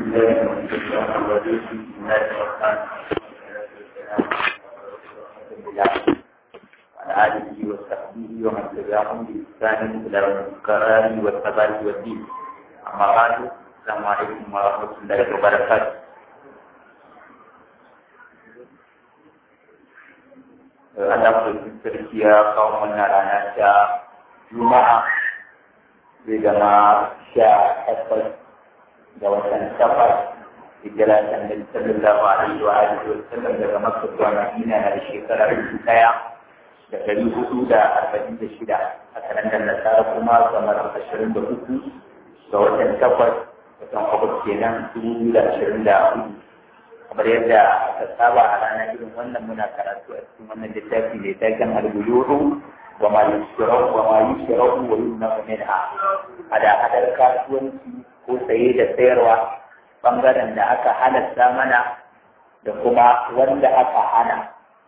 الله من الشيطان الرجيم بسم الله الرحمن الرحيم وعلى آله وصحبه ومن تبعهم بإحسان إلى يوم القرار والثبات والدين أما بعد السلام عليكم ورحمة الله وبركاته Allah mai sarki ya kawo mana rana ta Juma'a zai zama sha takwas ga watan takwas hijira ta Annabi sallallahu alaihi wa alihi wa sallam daga Makka zuwa Madina na shekara dubu ɗaya da ɗari hudu da arba'in da shida a kalandar Nasara kuma kamar ashirin da uku ga watan takwas watan Agusta kenan dubu biyu da ashirin da hudu kamar yadda aka saba a ranar irin wannan muna karatu a cikin wannan littafi mai taken al-buyuru wa ma yushrau wa ma yushrau wa yumna minha hada hadar kasuwanci ko saye da sayarwa bangaren da aka halatta mana da kuma wanda aka hana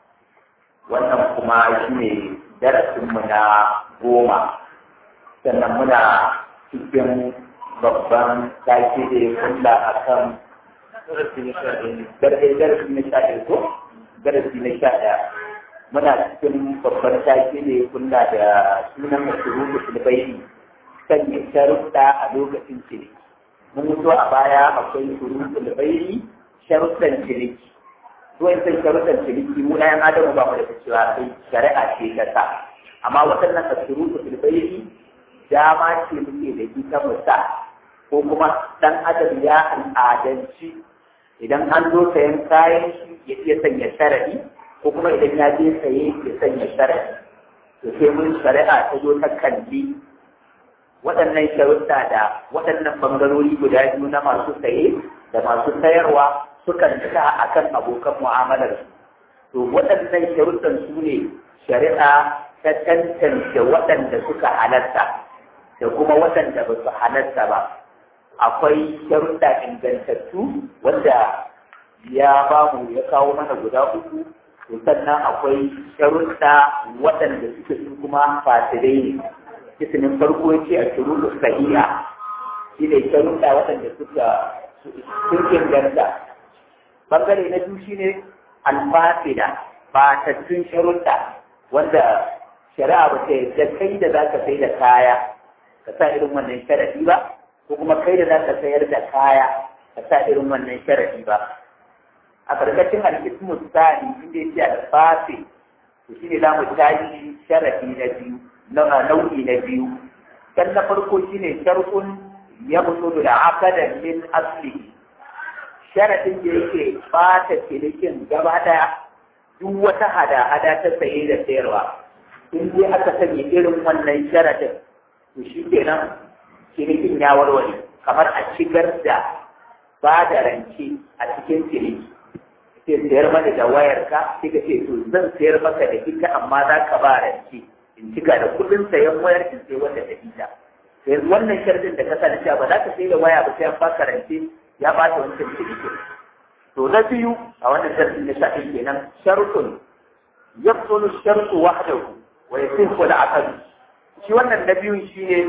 wannan kuma shine darasinmu na goma sannan muna cikin babban take da ya kulla akan darasi na sha darasi na sha ɗaya ko darasi na sha ɗaya muna cikin babban take ne kula da sunan mashuru sulbaini sanya sharuɗa a lokacin ciniki mun mutu a baya akwai shuru sulbaini sharuɗan ciniki ruwan san sharuɗan ciniki mu ɗayan adamu ba mu da cewa sai shari'a ce ta sa amma waɗannan ashuru sulbaini dama ce muke da ita mu sa ko kuma ɗan adam ya al'adanci idan an zo sayan kayan shi ya iya sanya sharadi ko kuma idan ya je saye ya sanya sharadi to sai mun shari'a ta zo ta kalli waɗannan sharuɗa da waɗannan bangarori guda biyu na masu saye da masu sayarwa sukan cika akan abokan mu'amalar su to waɗannan sharuɗan su ne shari'a ta tantance waɗanda suka halatta da kuma waɗanda ba su halatta ba akwai sharuɗa ingantattu wanda ya ba mu ya kawo mana guda uku to sannan akwai sharuɗa waɗanda suke su kuma fasirai ne kisinin farko ce a shuruɗu sahiha shi ne sharuɗa waɗanda suka sun inganta bangare na biyu shine alfasida batattun sharuɗa wanda shari'a ba ta yadda kai da za ka sai da kaya ka sa irin wannan sharaɗi ba ko kuma kai da za ka sayar da kaya ka sa irin wannan sharadi ba a karkashin alkismu tsari inda yake alfasi to shi ne za mu tashi sharadi na biyu nau'i na biyu dan na farko shi ne sharkun ya mutu da akadan min asli sharadin da yake bata cinikin gaba daya duk wata hada-hada ta saye da sayarwa in dai aka sanya irin wannan sharadin to shi kenan cinikin ya warware kamar a shigar da ba da rance a cikin ciniki sai sayar mana da wayar ka sai ka ce to zan sayar maka da ita amma za ka ba rance in cika da kuɗin sayan wayar in sai wanda da ita sai wannan sharadin da ka sa da cewa ba za ka sai da waya ba sai an baka rance ya bata wancan cinikin to na biyu a wannan sharadin na sha kenan sharutun yabtulu sharutu wahdahu wa yasihu al-aqd shi wannan na biyun shi ne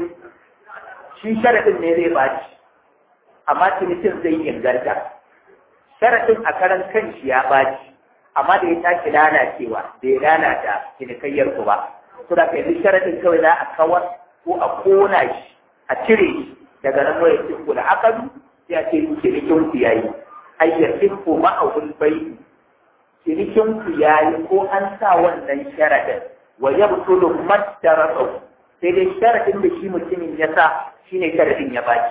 shi sharaɗin ne zai baci amma cinikin zai inganta sharaɗin a karan kanshi ya baci amma da ya tashi lalacewa da ya lalata cinikayyar ku ba to da kai sharaɗin kawai za a kawar ko a kona shi a cire shi daga nan waya cinku da akadu sai a ce cinikin ku yayi ayyatin ku ma'aul bai cinikin ku yayi ko an sa wannan sharaɗin wa yabtulu madaratu sai dai sharadin da shi mutumin ya sa shi ne sharadin ya baki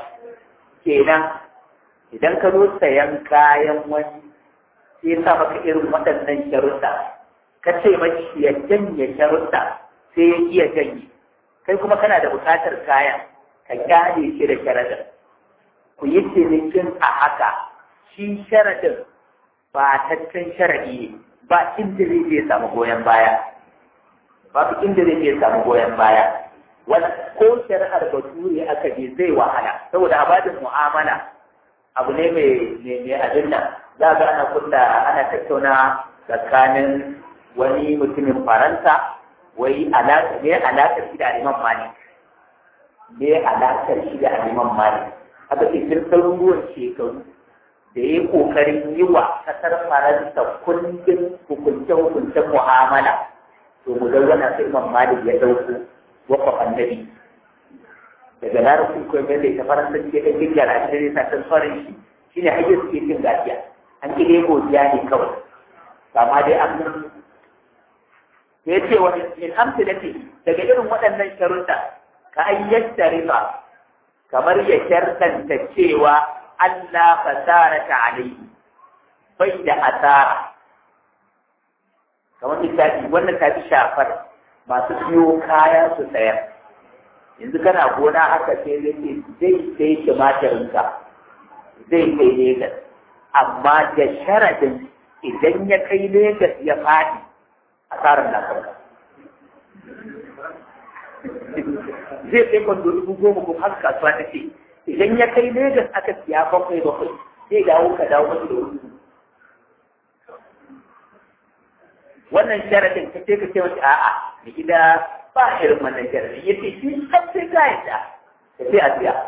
kenan idan ka zo sayan kayan wani sai ya sa maka irin waɗannan sharuɗa ka ce mashi ya janye sharuɗa sai ya iya janye kai kuma kana da buƙatar kayan ka kyale shi da sharadin ku yi cinikin a haka shi sharadin ba taccen sharadi ba inda zai je samu goyon baya babu inda zai je samu goyon baya wani ko shari'ar bature aka je zai wahala saboda abadin mu'amala abu ne mai mai abin nan za ga ana kunna ana tattauna tsakanin wani mutumin faransa wai alaƙa ne alaƙar shi da aliman malik ne alaƙar shi da aliman malik haka ce tun ɗaruruwan shekaru da ya yi ƙoƙarin yi wa ƙasar Faransa kundin hukunce-hukuncen mu'amala to mu ga wannan sai Imam Malik ya ɗauko wakwa annabi daga larabcin ko mai da ta Faransa ke da gyara a cikin sa ta farin shi shine hajjar suke cin gaskiya an ki dai godiya ne kawai amma dai an ya ce wani min amsalati daga irin waɗannan sharuɗa ka ayyata riba kamar ya shartanta cewa Allah fasara ta alaihi bai da asara kamar misali wannan ta fi shafar masu siyo kaya su sayar yanzu kana gona haka sai zai zai sai tumatirinka zai kai Legas amma da sharadin idan ya kai Legas ya faɗi asarar na kanka zai kai kwando dubu goma ko haka kasuwa ta ce idan ya kai Legas aka siya bakwai bakwai zai dawo ka dawo masu da wuri wannan sharadin ka ce ka ce wata a'a da gida ba irin wannan sharadin ya ce shi kan sai ka yadda ka ce a siya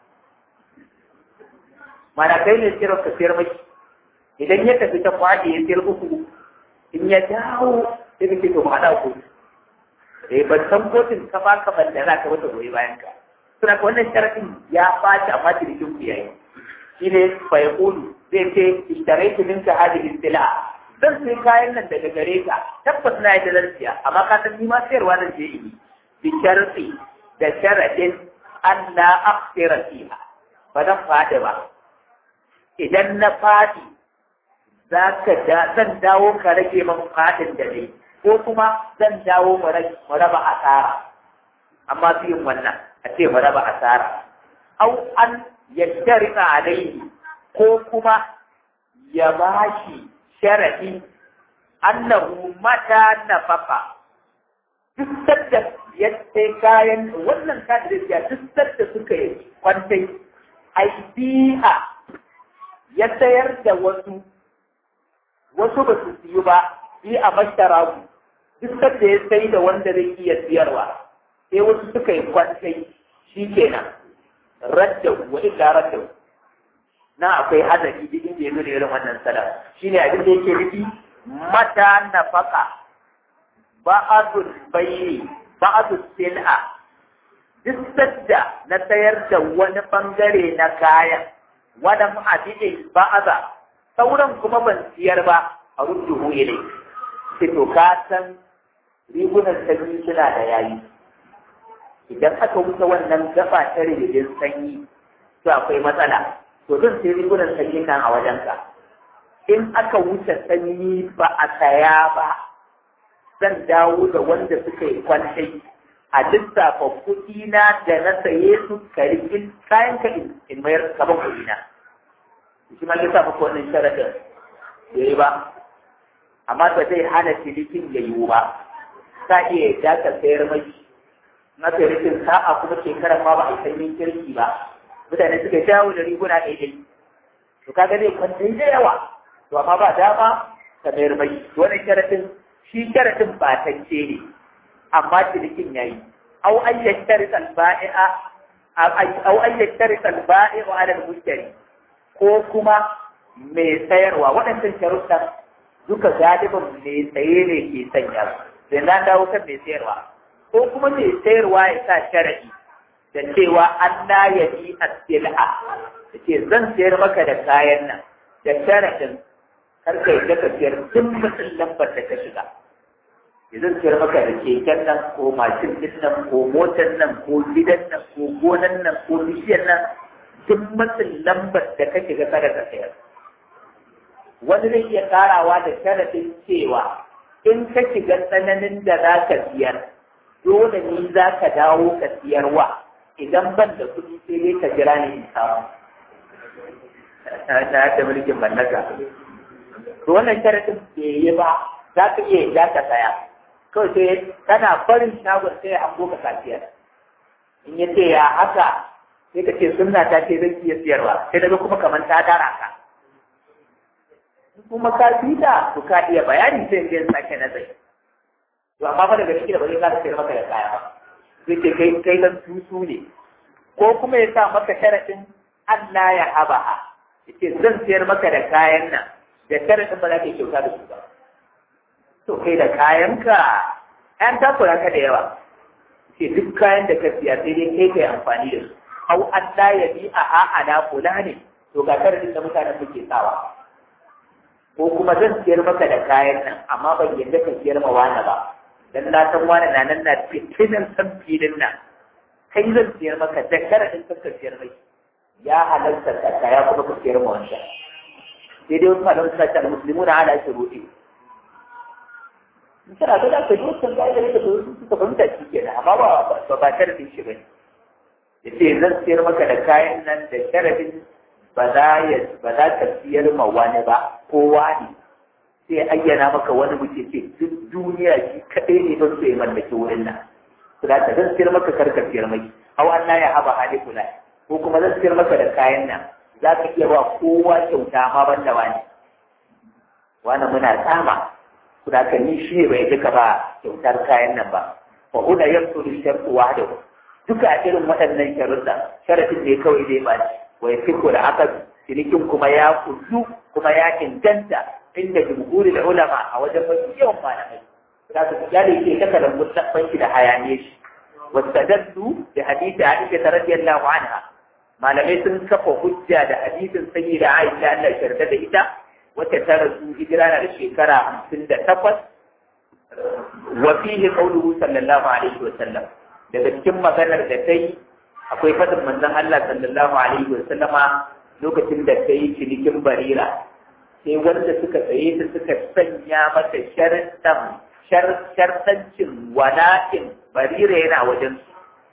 mana kai ne sayar ka sayar mai idan ya tafi ta kwaɗe ya sayar uku in ya dawo sai ka ce to mu haɗa ku eh ban san kotun ka ba ka ban da za ka wata goyi bayan ka suna ka wannan sharadin ya ɓaci amma cinikin ku yayi shi ne fa ya zai ce ishtaraitu minka hadhihi istila zan sai kayan nan daga gare ka tabbas na yi da siya amma ka san ni ma sayarwa zan je yi bi sharti da sharadin an la akhira fiha ba zan fadi ba idan na fadi za ka da zan dawo ka rage man fadin da ne ko kuma zan dawo mu raba asara amma su yin wannan a ce mu raba asara au an yashtarika alaihi ko kuma ya bashi sharaɗi annahu mata nafaka duk sadda ya sai kayan wannan kayan da duk sadda suka yi kwantai aibiha ya sayar da wasu wasu ba su siyu ba bi a mashtaragu duk sadda ya sai da wanda zai iya siyarwa sai wasu suka yi kwantai shi kenan radda wa illa radda na akwai hadari duk inda ya nuna irin wannan salam shine abin da yake nufi mata nafaka ba'adul bayyi ba'adul sil'a duk sadda na sayar da wani bangare na kayan wani ma'adidin ba'aza sauran kuma ban siyar ba a rudduhu ilai sai to ka san rigunan sanyi suna da yayi idan aka wuce wannan gaba ta rigidin sanyi to akwai matsala to zan sai rigunan sanyi nan a wajenka in aka wuce sanyi ba a saya ba zan dawo da wanda suka yi kwantai a lissafa kuɗi na da na saye su ka rikin kayan ka in mayar kaban kuɗi na shi ma ya sa maka wannan sharadin da yi ba amma ba zai hana cinikin ya yiwu ba sa iya yadda ka sayar mai na sai rikin sa'a kuma shekarar ma ba a yi sanyin kirki ba mutane suka shawo da riguna daidai to kaga zai kwantai da yawa to amma ba dama ka mayar mai wannan sharadin shi sharadin ba tance ne amma cinikin yayi aw an yashtari al-ba'i'a aw an yashtari al-ba'i'u 'ala al-mushtari ko kuma mai sayarwa waɗannan sharuɗan duka galibin mai saye ne ke sanya sai na dawo kan mai sayarwa ko kuma mai sayarwa ya sa sharadi da cewa Allah ya yi asila da ce zan sayar maka da kayan nan da sharadin karka yi daga siyar duk mutum lambar da ta shiga ya zan sayar maka da keken nan ko mashin din nan ko motar nan ko gidan nan ko gonan nan ko bishiyar nan duk mutum lambar da ka shiga kada ka sayar wani zai iya karawa da sharadin cewa in ka shiga tsananin da za ka siyar dole ni za ka dawo ka siyarwa idan ban da kuɗi sai dai ka jira ni in samu na ta mulkin mallaka to wannan sharadin bai yi ba za ka iya za ka saya kawai sai kana barin shagon sai ya hango ka kafiyar in ya ce ya haka sai ka ce sunna ta ce zan iya siyarwa sai daga kuma kamar ta dara ka kuma ka fi ta to ka iya bayani sai in sake nazari to amma fa daga ciki da ba zai ka sayar maka da kaya ba zai ce kai kai dan tusu ne ko kuma ya sa maka sharadin Allah ya haba yace zan siyar maka da kayan nan da sharadin ba za ka yi kyauta da su ba to kai da kayanka an takura ka da yawa ce duk kayan da ka siya sai dai kai kai amfani da su au an la ya bi a a'ana kula ne to ga sharadin da mutanen muke sawa ko kuma zan siyar maka da kayan nan amma ban yadda ka siyar ma wani ba dan na san wani na nan na fitinin san filin nan kai zan siyar maka da sharadin ka siyar mai ya halarta ka kaya kuma ka siyar ma wancan sai dai wasu malamai suna cewa muslimuna ala shuruɗi in kana ga da ka ji wancan ga da ka suka fahimta shi kenan amma ba ba ba sharadin shi bane yace zan siyar maka da kayan nan da sharadin ba za ya ba za ka siyar ma wani ba ko wani sai ayyana maka wani mutum ce duk duniya shi kadai ne don sai mallaki wurin nan to da zan siyar maka karka siyar mai aw Allah ya haba hali kula ko kuma zan siyar maka da kayan nan za ka iya ba kowa kyauta ma ban da wani wani muna tsama kuna ka ni shi bai duka ba kyautar kayan nan ba fa huna yamsu li shartu wahdahu duka irin waɗannan sharuɗa sharadin ne kawai zai ba shi wa yafiku da aka cinikin kuma ya kullu kuma ya inganta inda jumhurul ulama a wajen mafi yawan malamai za su ya da yake taka da mutlaqan shi da hayaniye shi wastadallu da hadisi Aisha radiyallahu anha malamai sun kafa hujja da hadisin sayyida Aisha Allah ya yarda da ita wacce ta rasu hijira na da shekara hamsin da takwas wa fihi qawluhu sallallahu alaihi wa sallam daga cikin maganar da ta yi akwai fadin manzon Allah sallallahu alaihi wa sallama lokacin da ta yi cinikin barira sai wanda suka tsaye ta suka sanya mata sharɗan sharɗancin wala'in barira yana wajen su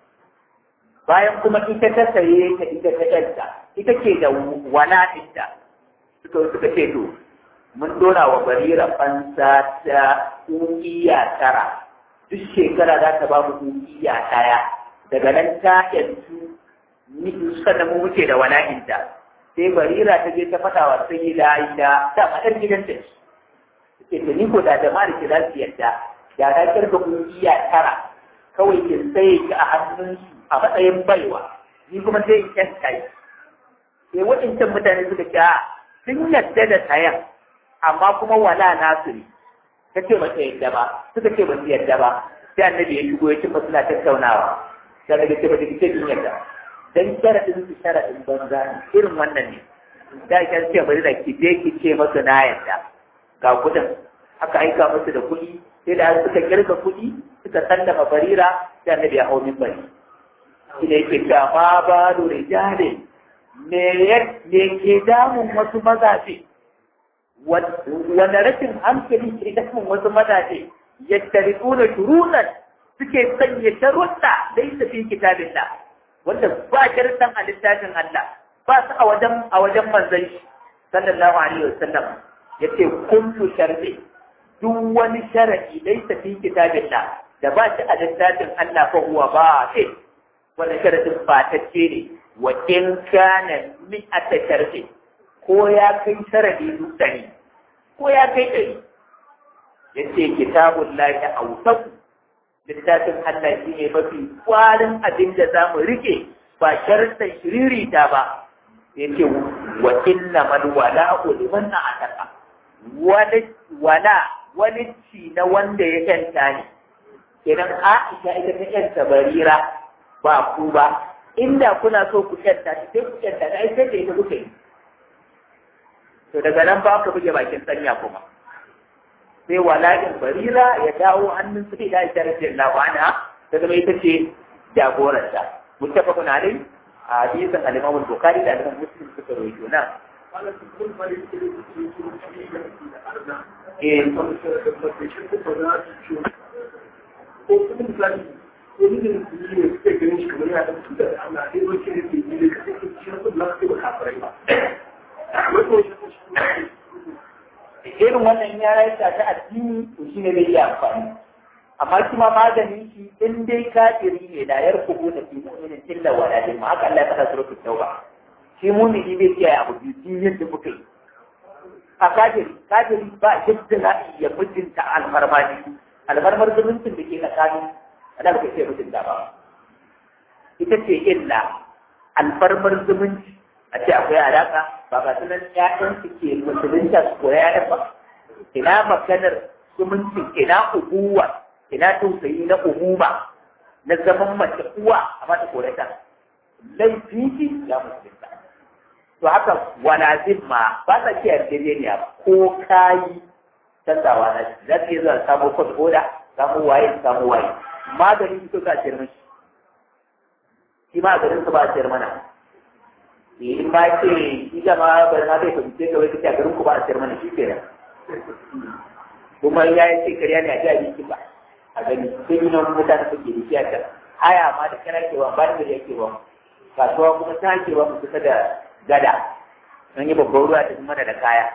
bayan kuma ita ta saye ta ita ta ɗanta ita ke da wala'inta suka suka ce to mun dora wa barira fansa ta ƙungiya tara duk shekara za ta ba mu ƙungiya ɗaya daga nan ta yanzu sannan mu muke da wala'inta sai barira ta je ta faɗa wa sai da aisha ta faɗar gidanta ce ta ni ko da jama'ar ki za su yadda da na kirga ƙungiya tara kawai kin tsaye ki a hannunsu a matsayin baiwa ni kuma sai in kyan kai sai waɗancan mutane suka ce sun yadda da sayan amma kuma wala nasu ne ta ce ba ta yadda ba suka ce ba su yadda ba sai annabi ya shigo ya cimma suna tattaunawa sai daga ce ba ta ce kin yadda dan sharaɗin su sharaɗin banza ne irin wannan ne da ya ce bari da ki je ki ce masu na yadda ga kuɗin aka aika musu da kuɗi sai da suka kirga kuɗi suka sallama barira sai annabi ya hau min bari shi ne yake cewa ma ba da rijale me ke damun wasu mazaje wanda rashin hankali ke damun wasu mazaje yadda rikuna shurunan suke sanya sharuɗa dai su fi kitabin da wanda ba sharuɗan a littafin Allah ba su a wajen a wajen manzon shi sallallahu alaihi wasallam yace kullu sharri duk wani sharadi dai su fi kitabin da da ba shi a littafin Allah fa huwa ba sai wanda sharadin fatacce ne wa in kana mi'ata sharfi ko ya kai sharadi duk dari ko ya kai dari yace kitabun lahi awsaq littafin Allah shi ne mafi kwarin abin da za mu rike ba sharadin shiririta ba yace wa inna mal wala'u liman ataka wani wala wani ci na wanda ya yanta ne kenan Aisha ita ta yanta barira ba ku ba inda kuna so ku kyanta shi sai ku kyanta da sai da ita kuka yi to daga nan ba ku buge bakin sanya kuma sai wala'in barira ya dawo hannun su da ita radiyallahu anha ta zama ita ce jagoranta muttafaqun alai a hadisin al-Imam al-Bukhari da al-Imam Muslim suka rawaito na eh wani da su ne suke ganin shi kamar yana da su da Allah sai wani ne ke yi da kake shi na kudin lafiya ba kafirai ba. Irin wannan ya raita ta addini to shi ne zai iya amfani. Amma shi ma maganin shi in dai kafiri ne da yar kubu da fi mu'minin illa wa da ma haka Allah ya faɗa suratul tauba. Shi mu'mini bai kiyaye abu biyu yadda muka yi. A kafiri, kafiri ba yadda za a iya mutunta alfarmaji. Alfarmar zumuncin da ke tsakanin ana ba ce mutunta ba ita ce illa alfarmar zumunci a ce akwai alaka ba ga sunan ƴaƴan su ke musulunta su koya ƴaƴan ba ina maganar zumunci ina ubuwa ina tausayi na umuma na zaman mace uwa a mata korata laifin shi ya musulunta to haka walazim ma ba sa ce yarjejeniya ba ko kayi canzawa na shi za su iya zuwa samu kwas oda samu waye samu waye maganin ito za a ciyar mashi shi ma garin su ba a ciyar mana in ba ce shi gama bari ma zai fahimce ka wai kace a garin ku ba a ciyar mana shi kenan kuma ya yi ce kariya ne a ji abinci ba a gani sai yi nan mutane suke da shi a can haya ma da kana ke ba ba da yake ba kasuwa kuma ta ke ba mu kusa da gada an yi babban ruwa ta mana da kaya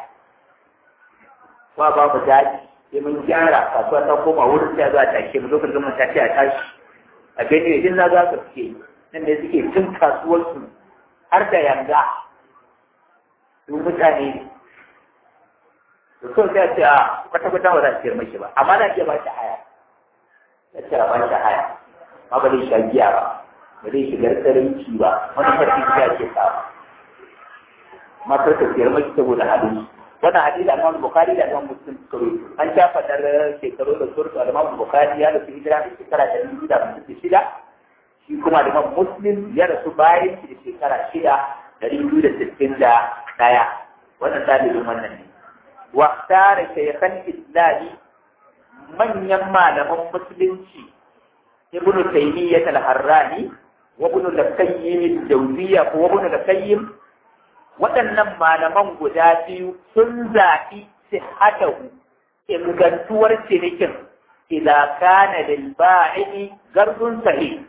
ba ba mu daji sai mun gyara kasuwa ta koma wurin sai zuwa tashe mu lokacin mun tashi a tashi a gani idan na za su suke nan da suke cin kasuwarsu har da yanga su mutane da so sai ce a kwata kwata ba za su mashi ba amma na iya ba shi haya ya ce a ba shi haya ma ba zai sha giya ba ba zai shigar tsarinci ba wani farki ya ce sa matar ta siyar mashi saboda hadisi wannan hadisi Imam Bukhari da Imam Muslim suka rubuta an ta fadar shekaru da surtu da Imam Bukhari ya rasu hijira da shekara da dubu da hamsin shida shi kuma da Imam Muslim ya rasu bayan shi da shekara shida da dubu da sittin da ɗaya wannan dalilin wannan ne wa tare shaykhan islami manyan malaman musulunci ibn taymiyyah al-harrani wa ibn al-qayyim al-jawziyya wa ibn al-qayyim waɗannan malaman guda biyu sun zaɓi sihhatahu ingantuwar cinikin idan kana lil ba'i gardun sahih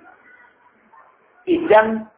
idan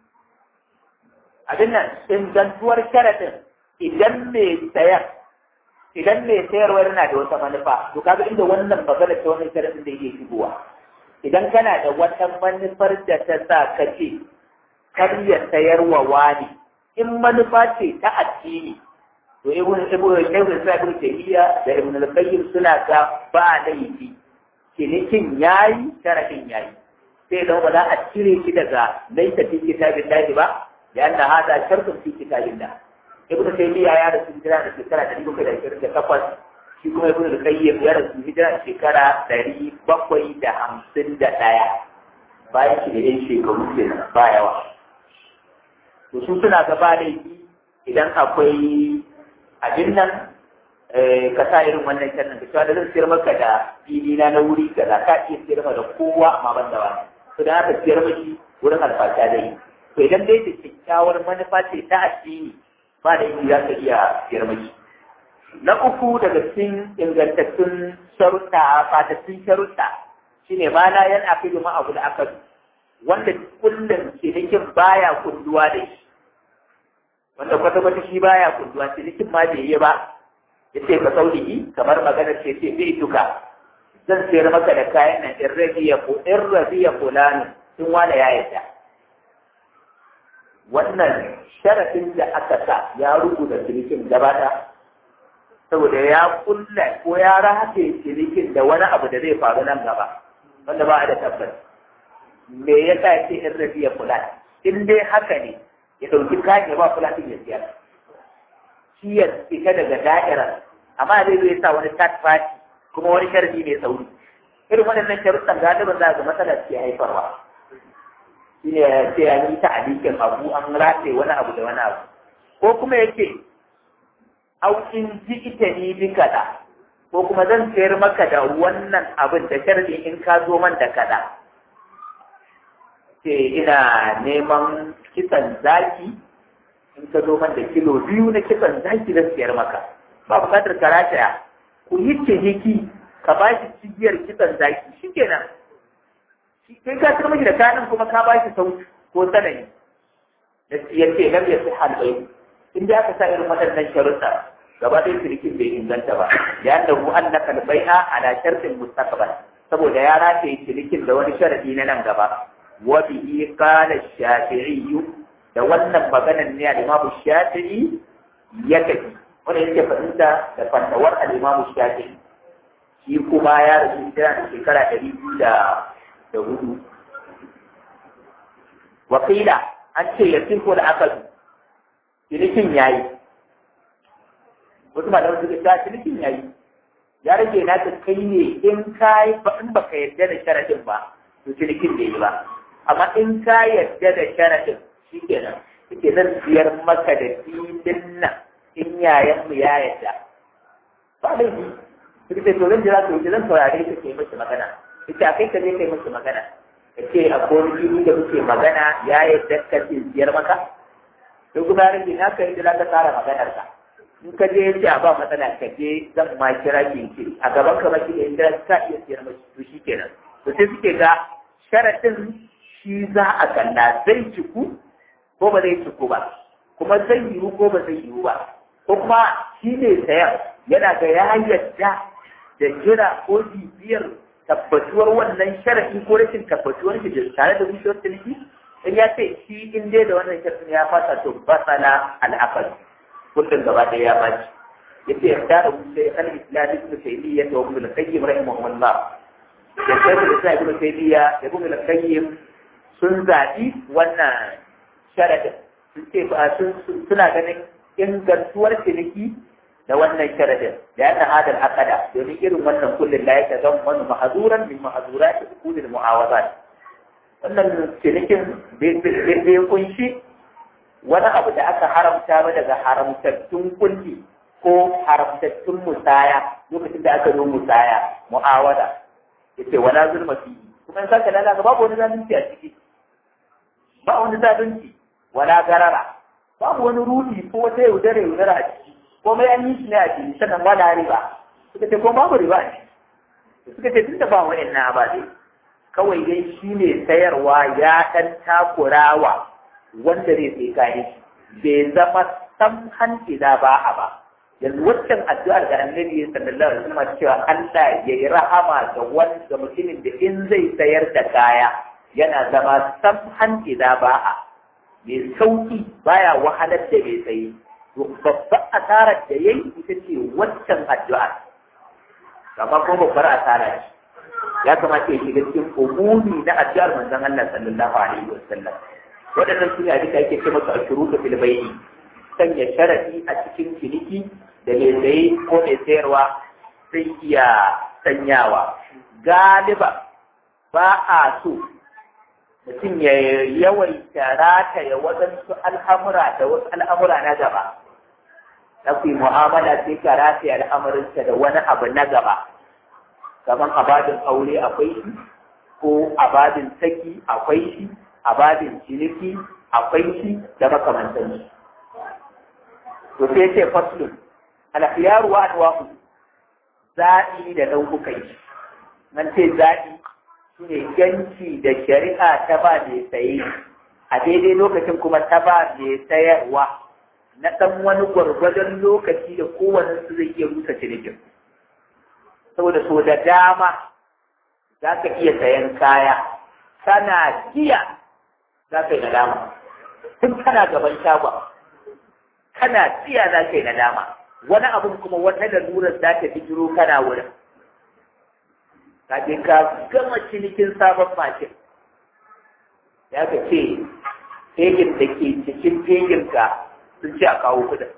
abin nan ingantuwar sharadin idan mai sayar idan mai sayarwa yana da wata manufa to kaga inda wannan magana ta wannan sharadin da yake shigowa idan kana da wata manufar da ta sa ka ce kar ya sayarwa wani in manufa ce ta addini to ibn ibn ibn ibn tayyiya da ibn al-qayyim suna ga ba laifi cinikin yayi sharadin yayi sai da ba za a cire shi daga laita fi kitabin lahi ba da anna hada shartun fi kitabin da ibn tayyiya ya rasu hijira da shekara ɗari bakwai da ashirin da takwas shi kuma ibn al-qayyim ya rasu hijira da shekara ɗari bakwai da hamsin da ɗaya bayan shi da yan shekaru kenan ba yawa to su suna gaba laifi idan akwai abin nan ka sa irin wannan kyannan ka cewa da zan siyar maka da fili na na wuri kaza ka iya siyar maka da kowa amma ban da wani to da haka siyar maki wurin alfasha dai to idan dai da kyakkyawar manufa ce ta addini ba da za ka iya siyar maki na uku daga cikin ingantattun sharuɗa fatattun sharuɗa shine ma la yan aqidu ma abu da aka wanda kullum cinikin baya kunduwa da shi wanda kwata-kwata shi baya kunduwa cinikin ma bai yi ba ya ce ka saulihi kamar maganar ce ce bai duka zan sayar maka da kayan nan in rabiya ko in rabiya fulani sun wani ya yarda wannan sharafin da aka sa ya rubuta cinikin gaba da saboda ya kulla ko ya rataye cinikin da wani abu da zai faru nan gaba wanda ba a da tabbas me ya sa ce in rabiya fulani in dai haka ne ya ɗauki kayan ya ba fulatin ya siyar shi ya fita daga da'ira amma zai zai sa wani third party kuma wani sharadi mai sauri irin waɗannan sharuɗan galibin za ga matsalar ke haifarwa shi ne ya ce an yi ta alikin abu an rataye wani abu da wani abu ko kuma ya ce aukin ji ita ni bi kaɗa ko kuma zan sayar maka da wannan abin da sharadi in ka zo man da kaɗa ce ina neman kisan zaki in ka zo man da kilo biyu na kisan zaki zan siyar maka ba bukatar ka rataya ku yi ciniki ka ba shi cigiyar kisan zaki shi kenan kai ka tsira mashi da kayan kuma ka ba shi sauki ko sanani ya ce lam ya fi halbai in da aka sa irin waɗannan sharuɗa gaba ɗaya cinikin bai inganta ba ya da mu an naka bai'a ala shartin mustaqbal saboda ya rataye cinikin da wani sharadi na nan gaba wa bihi qala shafi'i da wannan maganar ne al-Imam Shafi'i ya tafi wanda yake fahimta da fantawar al-Imam Shafi'i shi kuma ya rasu hijira da shekara ɗari biyu da da hudu wakila an ce ya sirko da akadu cinikin yayi wasu malamai suka ta cinikin yayi ya rage na ta kai ne in ka yi in baka yarda da sharadin ba to cinikin bai yi ba amma in ka yarda da sharadin shikenan yake zan siyar maka da filin nan in yayan mu ya yarda ba laifi suka ce to zan jira to zan saurare ka kai masa magana ita a kai ka je kai masa magana ka ce a wani fili da muke magana ya yarda ka ce siyar maka to kuma ya rage na ka yi da za ka tsara maganar ka in ka je yace a ba matsala ka je zan ma kira ki ki a gaban ka maki da inda ka iya siyar mashi to shikenan to sai suke ga sharadin shi za a kalla zai ciku ko ba zai ciku ba kuma zai yiwu ko ba zai yiwu ba ko kuma shi ne sayan yana ga ya yadda da jira ko bibiyar tabbatuwar wannan sharadi ko rashin tabbatuwar shi da tare da bishiyar ciniki in ya ce shi in dai da wannan sharadin ya fasa to basala al'aqal kullum gaba ɗaya ya baci yace ya tara wuce al islam ibn taymiyyah wa ibn al-qayyim rahimahullah da sai da sai ibn taymiyyah da ibn al-qayyim sun zaɓi wannan sharadin sun ce suna ganin ingantuwar ciniki da wannan sharadin da yana hadal akada domin irin wannan kullum la yake zan wani mahazuran min mahazurat ukulil mu'awazat wannan cinikin bai kunshi wani abu da aka haramta ba daga haramtattun kulli ko haramtattun musaya lokacin da aka zo musaya mu'awada yace wala zulma fi kuma in saka lalaga babu wani zalunci a ciki ba wani zalunci wala garara babu wani rudi ko wata yaudare yaudara a ciki ko mai an yi shi ne a ciki sannan wala riba suka ce ko babu riba ne suka ce tunda ba wa'annan ba dai kawai dai shi ne sayarwa ya ɗan takurawa wanda zai sai kayan bai zama samhan ida ba a ba yanzu waccan addu'ar da annabi ya sallallahu alaihi wasallam cewa Allah ya yi rahama ga wanda mutumin da in zai sayar da kaya yana zama samhan ida ba a mai sauki baya wahalar da bai sayi to babbar asarar da yayi ita ce waccan addu'ar amma kuma babbar asara ce ya kamata ya shiga cikin umumi na addu'ar manzon Allah sallallahu alaihi wasallam waɗannan su ne abin da ake ce masa ashurutu fil bai'i sanya sharadi a cikin ciniki da mai saye ko mai sayarwa sai iya sanyawa galiba ba a so mutum ya yawaita rataya waɗansu al'amura da wasu al'amura na gaba na ku mu'amala sai ka rataya al'amuransa da wani abu na gaba kamar abadin aure akwai shi ko abadin saki akwai shi abadin ciniki akwai shi da makamantan shi to sai ce faslun alkhiyaru wa anwa'u zaɓi da nau'ukan shi nan ce zaɓi shine ganci da shari'a ta ba mai saye a daidai lokacin kuma ta ba mai sayarwa na ɗan wani gwargwadon lokaci da kowane su zai iya rusa cinikin saboda so da dama za ka iya sayan kaya kana jiya za ka yi nadama tun kana gaban shagon kana jiya za ka yi nadama wani abin kuma wata lalurar za ta bijiro kana wurin kafin ka gama cinikin sabon mashin ya ka ce fegin da ke cikin feginka sun ce a kawo kudin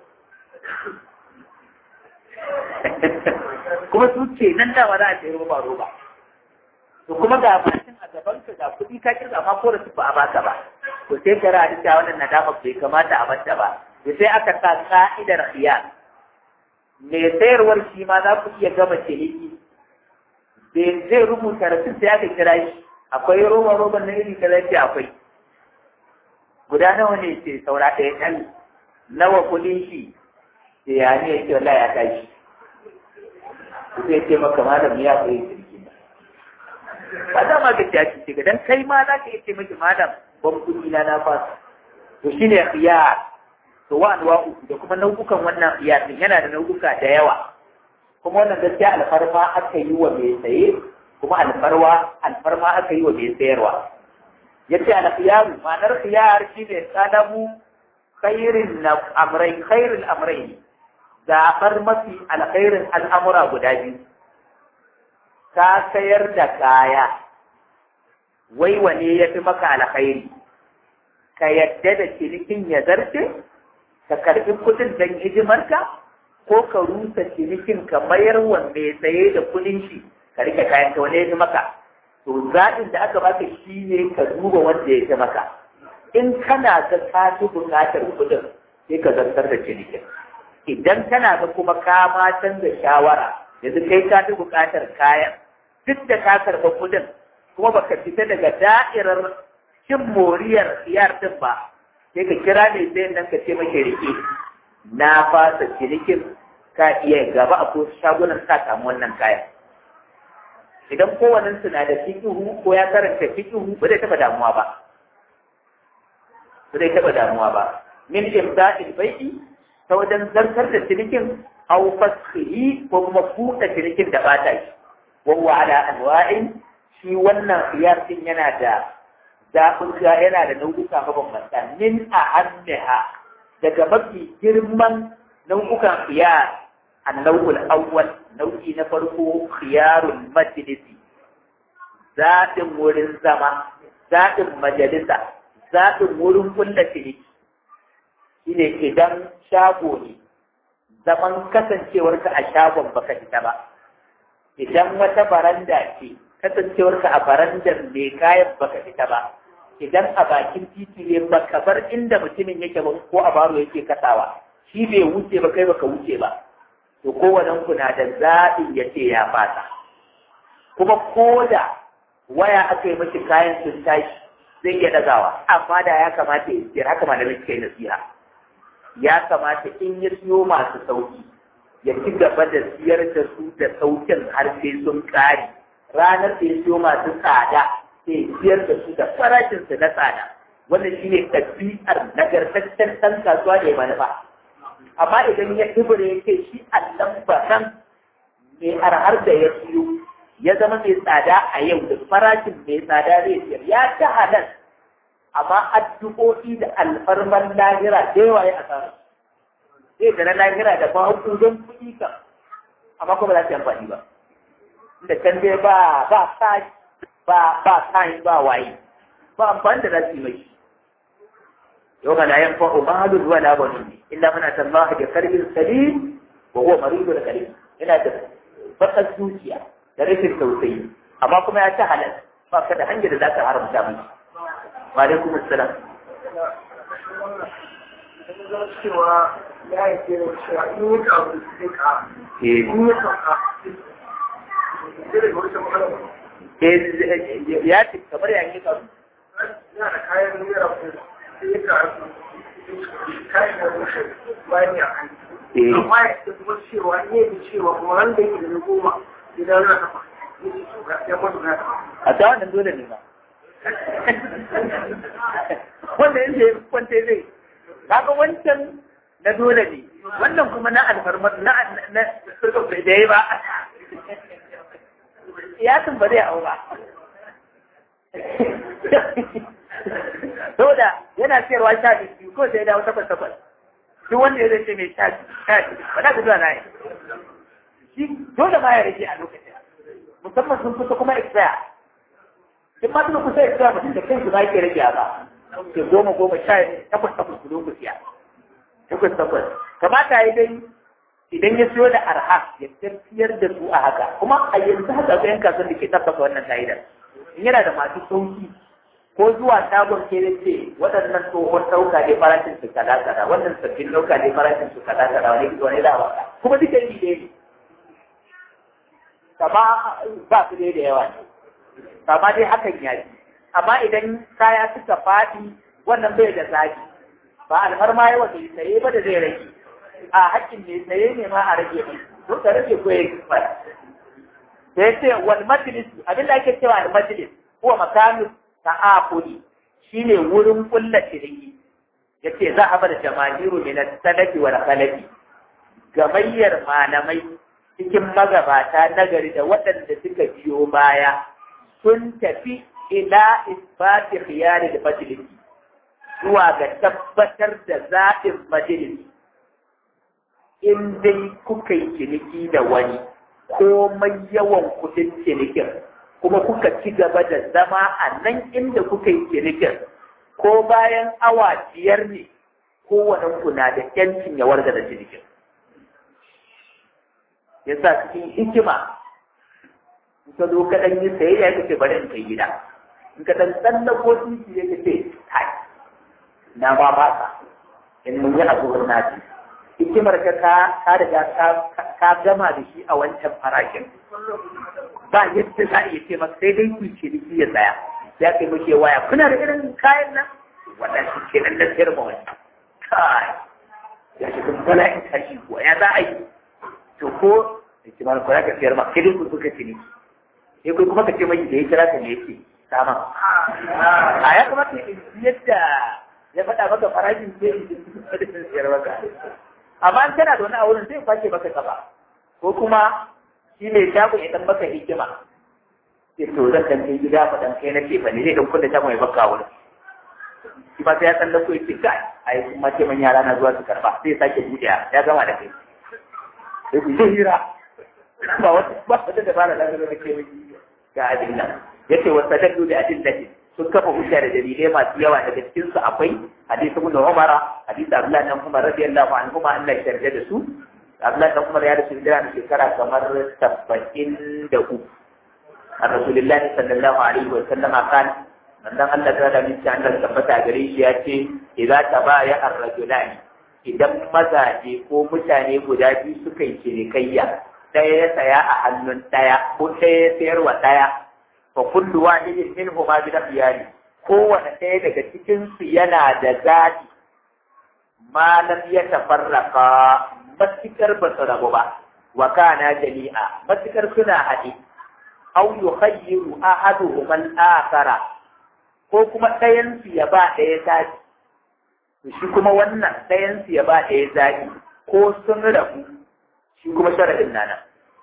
kuma su ce nan da za a ce roba roba to kuma ga mashin a gaban ka ga kuɗi ka kirga amma ko da su ba a baka ba to sai ka ra'adi cewa wannan nadama bai kamata a mata ba to sai aka sa ka'idar khiyar mai sayarwar shi ma za ku iya gama ciniki bai zai rubuta rasin sai aka kira shi akwai roba roban na iri kaza ce akwai guda nawa ne ce saura ɗaya ɗan nawa kuɗin shi da ya ne ya ce wallahi ya tashi sai ce maka malam ya koyi kirki ba za ma ga tashi ce ga dan kai ma za ka iya ce miki malam ban kuɗi na na fasa to shine khiyar to wa anwa'u da kuma nau'ukan wannan khiyar din yana da nau'uka da yawa kuma wannan gaskiya alfarma aka yi wa mai saye kuma alfarwa alfarma aka yi wa mai sayarwa yace al-khiyar ma'anar khiyar shine sadamu khairin amrayn khairul amrayn zaɓar mafi alkhairin al'amura guda biyu, ka sayar da kaya, wai wane ya fi maka alkhairi, ka yadda da cinikin ya zarce, ka karɓi kuɗin don hidimarka ko ka rusa cinikin ka mayar wa mai saye da kuɗin shi ka rike kayan ka wani ya maka to zaɓin da aka baka shi ne ka duba wanda ya fi maka in kana ga ka fi buƙatar kuɗin sai ka zartar da cinikin idan kana ga kuma ka ma canza shawara yanzu kai ka fi buƙatar kayan duk da ka karɓa kuɗin kuma baka fita daga da'irar cin moriyar siyar din ba sai ka kira mai sayan nan ka ce mashi rike na fasa cinikin ka iya gaba a ko shagunan ka samu wannan kayan idan kowannen na da fikihu ko ya karanta fikihu ba zai taɓa damuwa ba ba zai taɓa damuwa ba min imda'il bai'i ta wajen zartar da cinikin aw fasxihi ko kuma buɗe cinikin da ba ta yi wa huwa ala anwa'in shi wannan khiyar din yana da zaɓin yana da nau'uka mabambanta min a hanniha daga mafi girman nau'ukan khiyar annau'ul awwal nau'i na farko khiyarul majlisi zaɓin wurin zama zaɓin majalisa zaɓin wurin kulla ciniki shine idan shago ne zaman kasancewarka a shagon baka fita ba idan wata baranda ce kasancewarka a barandar mai kayan baka fita ba idan a bakin titi ne baka bar inda mutumin yake ba ko a baro yake kasawa shi bai wuce ba kai baka wuce ba to kowannen ku na da zaɓin ya ce ya fata kuma ko da waya aka yi mashi kayan sun tashi zai iya ɗagawa amma da ya kamata ya siyar haka malamai suka yi nasiha ya kamata in ya siyo masu sauki ya ci gaba da siyar da su da saukin har sai sun ƙare ranar da ya siyo masu tsada sai siyar da su da farashinsu na tsada wannan shine ɗabi'ar nagartaccen ɗan kasuwa da ya manufa amma idan ya ibure ya ce shi allan bakan mai arhar da ya siyo ya zama mai tsada a yau da farashin mai tsada zai siyar ya ta halal amma addu'o'i da alfarman lahira da yawa ya asara zai da na lahira da mahaukun don kuɗi kan amma kuma za su yi amfani ba inda can dai ba ba sa ba ba kayan ba waye ba amfani da za su yi mai yau ga layan fa'o mahalun wala banun illa muna tallaha da karbin salim wa huwa maridu da kalim yana da bakar zuciya da rashin tausayi amma kuma ya ci halal ba ka da hanyar da za ka haramta mai wa alaikum assalam cewa ya yi ke cewa in yi kawo sai ka in yi sauka sai da wata magana ba ya ce kamar ya yi kawo yana da kayan naira ko sai ya kawo kayan da rushe bayan ya kan amma ya ce kuma cewa in yi cewa kuma wanda yake da na goma idan na tafa ya ce to ga ya mutu na tafa a ta wannan dole ne ba wanda yake kwanta zai kaga wancan na dole ne wannan kuma na alfarmar na na da yayi ba ya tun ba zai hau ba saboda yana siyarwa sha biyu ko sai dawo takwas takwas duk wanda ya zai ce mai sha sha ba za ka zuwa na yi shi dole ma ya rage a lokacin musamman sun kusa kuma expire in ma suna kusa expire mutum da kansu ba ke rage ba ke goma goma sha takwas takwas ku ku siya takwas takwas kamata ya dai idan ya siyo da arha ya tafiyar da su a haka kuma a yanzu haka ga yan kasuwan da ke tabbata wannan ka'idar in yana da masu sauki ko zuwa shagon ke ce waɗannan tsohon ɗauka ne farashin su kaza kaza wannan sabbin ɗauka ne farashin su kaza kaza wani wani da ba kuma duka yi ne kama ba su dai da yawa ne kama dai hakan ya yi amma idan kaya suka faɗi wannan bai da zaki ba alfarma yawa bai saye ba da zai rage a hakkin mai saye ne ma a rage ne to ka rage ko ya fara sai ce wal majlis abin da ake cewa al majlis huwa makanu ta'aquli shine wurin kulla ciniki yace za a bar jama'iru min as-salafi wal khalafi gamayyar malamai cikin magabata nagari da waɗanda suka biyo baya sun tafi ila isbati khiyari da majalisi zuwa ga tabbatar da zaɓin majalisi in dai kuka yi ciniki da wani komai yawan kuɗin cinikin kuma kuka ci gaba da zama a nan inda kuka yi cinikin ko bayan awa biyar ne kowane ku na da yancin ya warga da cinikin ya sa cikin hikima ka zo ka ɗan yi sayayya ka ce bari in kai gida in ka ɗan tsallako titi ya ce kai na ba ba ka in mun yi abu na ce hikimar ka ka ka riga ka gama da shi a wancan farashin ba yadda za a iya ce maka sai dai ku ce da ya tsaya ya kai muke waya kuna da irin kayan nan wannan shi ke nan na sayar ma wani kai ya shi kun bala in tashi kuwa ya za a yi to ko da ke mana kwana ka sayar ma kai dai ku suka ci ne sai kai kuma ka ce mai da ya kira ka ne yake sama a ya kamata yadda ya faɗa maka farashin sai in ji sayar maka amma an kana da wani a wurin sai fashe maka kafa ko kuma shi ne shagon ya dan maka hikima sai to zan dan kai gida fa dan kai na ce bane zai dan kunna shagon ya baka wurin shi ba sai ya san da ko yake kai ai kuma ce man yara na zuwa su karba sai sake buɗe ya gama da kai sai ku yi hira ba wata ba wata da bana da ga kai ga abin nan yace wa sadaqu bi adillati sun kafa hujja da dalilai masu yawa daga cikin su akwai hadisi ibn Umar hadisi Abdullah ibn Umar radiyallahu anhu ma Allah ya yarda da su Abdullah ibn Umar ya rasu da shekara kamar 73 a Rasulullahi sallallahu alaihi wa sallama kan manzon Allah ta da minci Allah tabbata gare shi ya ce idza tabaya ar-rajulani idan mazaje ko mutane guda biyu suka yi cinikayya ɗaya ya saya a hannun ɗaya ko ɗaya ya sayarwa ɗaya fa kullu wahidin minhuma bi khiyari kowane ɗaya daga cikin su yana da zaɓi ma lam yatafarraqa matikar ba su rabu ba wa kana jami'a matikar suna haɗe aw yukhayyiru ahaduhum al-akhara ko kuma ɗayan su ya ba ɗaya zaɓi to shi kuma wannan ɗayan su ya ba ɗaya zaɓi ko sun rabu shi kuma sharadin nana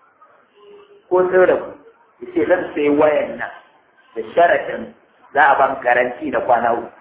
ko sun rabu yace zan sai wayan nan da sharadin za a ban garanti na kwana uku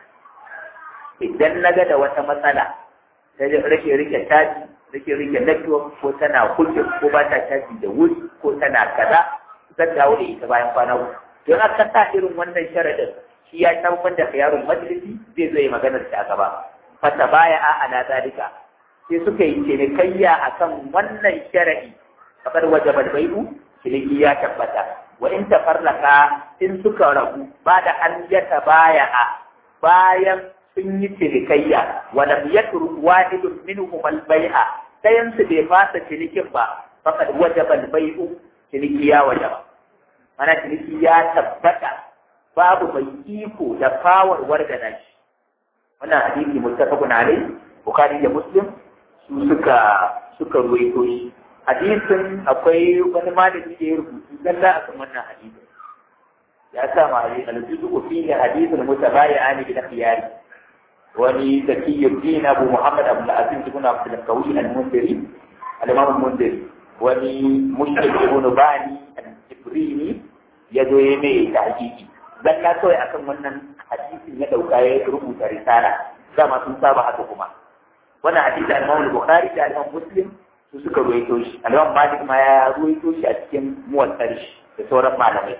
idan na ga da wata matsala ta rike rike caji rike rike network ko tana kulle ko ba ta caji da wuri ko tana kaza zan dawo da ita bayan kwana uku don aka sa irin wannan sharadin shi ya tabbatar da yaron majalisi zai zo yi maganar ta gaba fata baya a ala zalika sai suka yi cinikayya akan wannan sharadi kamar wajabar bai'u ciniki ya tabbata wa in tafarraka in suka rabu ba da an yata baya a bayan sun yi cinikayya wa lam yatruk wahidun minhum al-bai'a dayan su bai fasa cinikin ba faqad wajaba al-bai'u ciniki ya wajaba mana ciniki ya tabbata babu mai iko da fawar wargana shi wannan hadisi muttafaqun alayhi bukhari da muslim su suka suka ruwaito shi hadisin akwai wani malami da ya rubutu zalla akan wannan hadisin ya sa ma al-juzu fi hadisin mutabayi'ani bil khiyari wani zakiyuddin abu muhammad abu al-aziz ibn abd al-qawi al-mundiri al-imam al-mundiri wani mushrik ibn bani al-jibrini ya zo ya mai tahqiqi zalla kawai akan wannan hadisin ya dauka ya rubuta risala dama sun saba haka kuma wannan hadisi al-imam al-bukhari da al-imam muslim su suka ruwaito shi al-imam malik ma ya ruwaito shi a cikin muwatsar shi da sauran malamai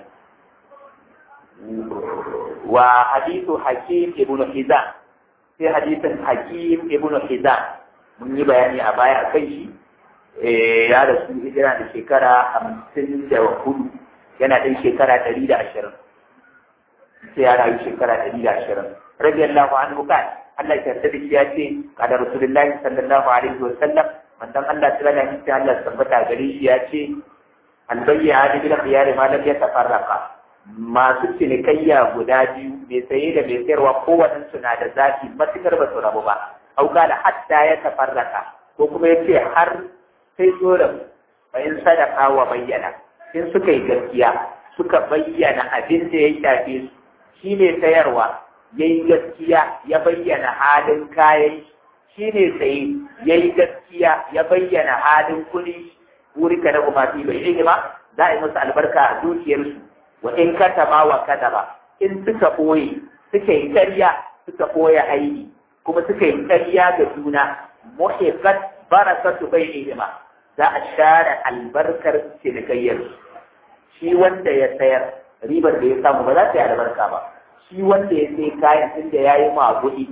wa hadithu hakim ibn hizam sai hadisin hakim ibn hizam mun yi bayani a baya kan shi ya rasu hijira da shekara hamsin da hudu yana ɗan shekara ɗari da ashirin sai ya rayu shekara ɗari da ashirin radiyallahu anhu kan Allah ya yarda da shi ya ce kada rasulullahi sallallahu alaihi wa sallam manzon Allah ta da shi Allah tabbata gare shi ya ce albayya da bil khiyar ma lam yatafarraqa masu cinikayya guda biyu mai saye da mai sayarwa kowannen su na da zafi matukar ba su rabu ba au kala hatta ya tafarraka ko kuma yace har sai so rabu bayan sadaka wa bayyana in suka yi gaskiya suka bayyana abin da ya shafe su shi ne sayarwa ya yi gaskiya ya bayyana halin kayan shi ne saye ya yi gaskiya ya bayyana halin kuɗi wuri ka na kuma fi bai ma za a yi musu albarka a dukiyarsu wa in katama wa kadaba in suka ɓoye suka yi ƙarya suka ɓoye aini kuma suka yi ƙarya ga juna muhiqqat barakatu bainihima za a share albarkar cinikayyar shi wanda ya sayar ribar da ya samu ba za ta yi albarka ba shi wanda ya sai kayan inda ya yi maguɗi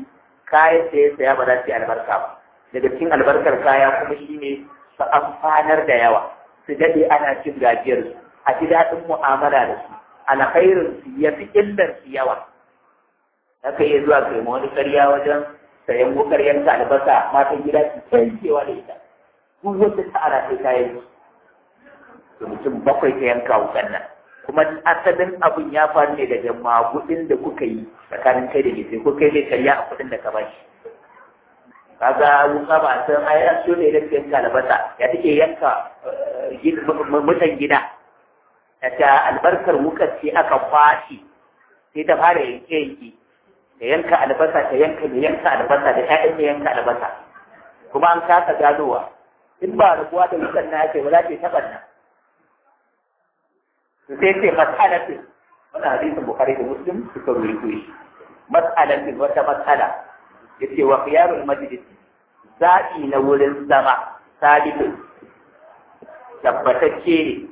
kayan da ya saya ba za su yi albarka ba daga cikin albarkar kaya kuma shine su amfanar da yawa su daɗe ana cin gajiyar su a ji daɗin mu'amala da su alkhairin su ya fi illar su yawa haka iya zuwa kai ma wani karya wajen sayan wukar yanka albasa matan gida su cancewa da ita duk wanda ta ara sai kayan su mutum bakwai ta yanka wukan nan kuma asalin abin ya faru ne daga magudin da kuka yi tsakanin kai da ke sai ko kai zai karya a kuɗin da ka ba shi kaga wuka ba san ai an so ne da yanka albasa ya take yanka mutan gida ta albarkar wukar ce aka kwashi sai ta fara yanke yanke ta yanka albasa ta yanka mai yanka albasa da ƴaƴan mai yanka albasa kuma an kasa ganowa in ba rabuwa da wukan na yake ba za ta yi taɓa nan sai ce mas'alatin wannan hadisin bukhari da muslim suka rubuto shi mas'alatin wata mas'ala yace wa khiyarul majlis zaɓi na wurin zama sabitin tabbatacce ne